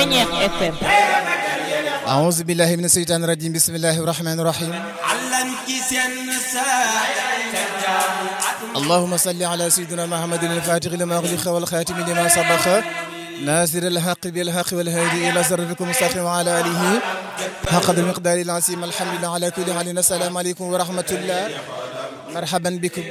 Ceñeex FM أعوذ بالله من الشيطان الرجيم بسم الله الرحمن الرحيم اللهم صل على سيدنا محمد الفاتح لما أغلق والخاتم لما سبق ناصر الحق بالحق والهادي إلى صراطكم المستقيم وعلى آله حق المقدار العظيم الحمد لله على كل حال السلام عليكم ورحمة الله مرحبا بكم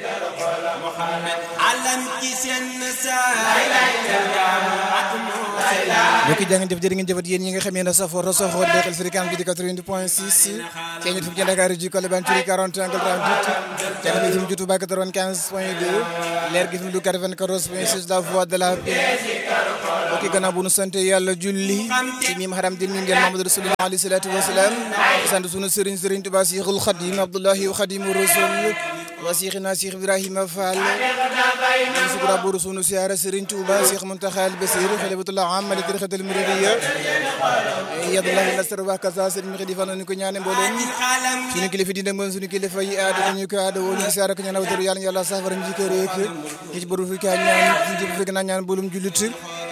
mbokki jaa ngeen jëf jërë ngeen jëfat yéen ñi nga xam ne safoo rosoxoo deexal fréquence bi di 88 point 6 ci ñit fukk ci Dakar ji Colobane ci 40 angle 38 jàng fi mu jutu ba 95 point 2 leer gi fi mu du 94 point 6 la voix de la paix mbokki gannaaw bu nu sant yàlla julli ci miim haram di mi ngeen Mamadou Rasulullah alayhi salatu wasalaam sant sunu sëriñ sëriñ Tuubaa Seexul Xadim Abdullahi wa Xadimu Rasul wa Seexina Seex Ibrahima Fall ñu sukura buru sunu siyaara Sëriñ Tuuba Seex Muntaxa al Basiir xalifatullah am li tarixatul muridiyya yadullahu nasr wa kaza sëriñ mi xidi fan ñu ko ñaane mboolem sunu kilifa di ndem sunu kilifa yi aada ñu ko aada woo ñu siyaara ko ñaan awtaru yàlla yàlla safara ñu ko rek ki ci boru fi ka ñaan ci fekk na ñaan bolum julit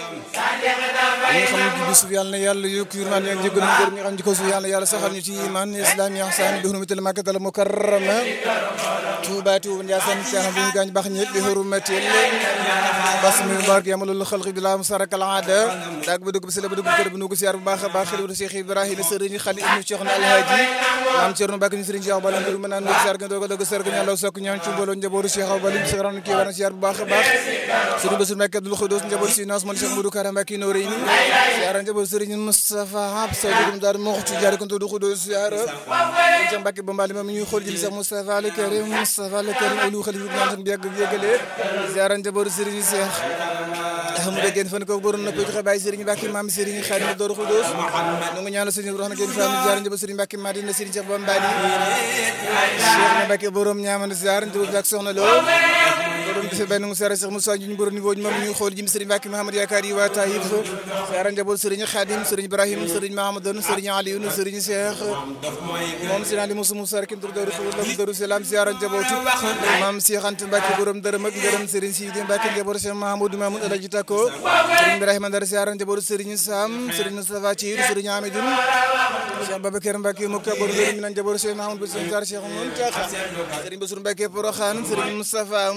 ñi xam ne bi suuf yàlla na yàlla yokk yurmaan yi ak jégal ngor ñi xam ci ko suuf yàlla yàlla saxal ñu ci iman islam yi ihsan bi hurmatil makkatal mukarrama Tuuba Tuuba Njaasaan ci xam ñu gaañ baax ñëpp bi hurmatil bas mi bark yamalul xalqi bi la musaraka al aada daag ba dugg bi sala ba dugg kër bi nu ko siyaar bu baax a baax xalifa Cheikh Ibrahima sëriñ xali ibnu Cheikh na alhaji maam Cerno Mbàkke ñu sëriñ Cheikh Bala mën naan siyaar ga doog a doog sër ga ñaan law sokk ñaan ci mbooloo njabootu Cheikh Bala ñu sëran kii war na siyaar bu baax a baax sëriñ Bassirou Mbàkke Abdul Xudoos njaboot si naas man Cheikh Modou Kara Mbàkke Noreyni siyaara njaboot sëriñ Moustapha Hab sa dugum daar moxtu jaari ko du Xudoos siyaara Cheikh Mbàkke ba mbali ma mi ñuy xool jëm Cheikh Moustapha al Karim Moustapha al Karim olu xalifa ñaan tan bi yàgg yëgale siyaara njaboot sëriñ Cheikh Ahmadou Guène fan ko borom na ko joxe bàyyi Serigne Mbacke maam Serigne Khadim Dóor Khoudoss nu ngi ñaanal Serigne Roxna Guène Fall jaar njëba Serigne Mbacke Madina Serigne Cheikh Bamba Cheikh Mbacke borom ñaamana ziar njëba ak soxna Lo borom gise benn ngu sara Cheikh Moussa ñu borom niveau moom ñu xool jëm Serigne Mbacke Mahamad Yaakaar yi waa Taïf ziar njëba Serigne Khadim Serigne Ibrahim Serigne Mahamadoun Serigne Aliou Serigne Cheikh moom Serigne Ali Moussa Moussa kin tur Dóor Khoudoss Dóor Salam ziar njabootu maam Cheikh Anta Mbacke borom dërëm ak ngërëm Serigne Sidi Mbacke njabootu Cheikh Mahamadou Mamoun Alaji Tako Serigne Ibrahima Ndar siyaara njabootu Serigne Sam Serigne Moustapha Thiir Serigne Amidoun Cheikh Babacar Mbacke mokka bor ngërëm mi nan njabootu Cheikh Mahamadou Serigne Tar Cheikh Mountakha Serigne Bassirou Mbacke Porokhane Serigne Moustapha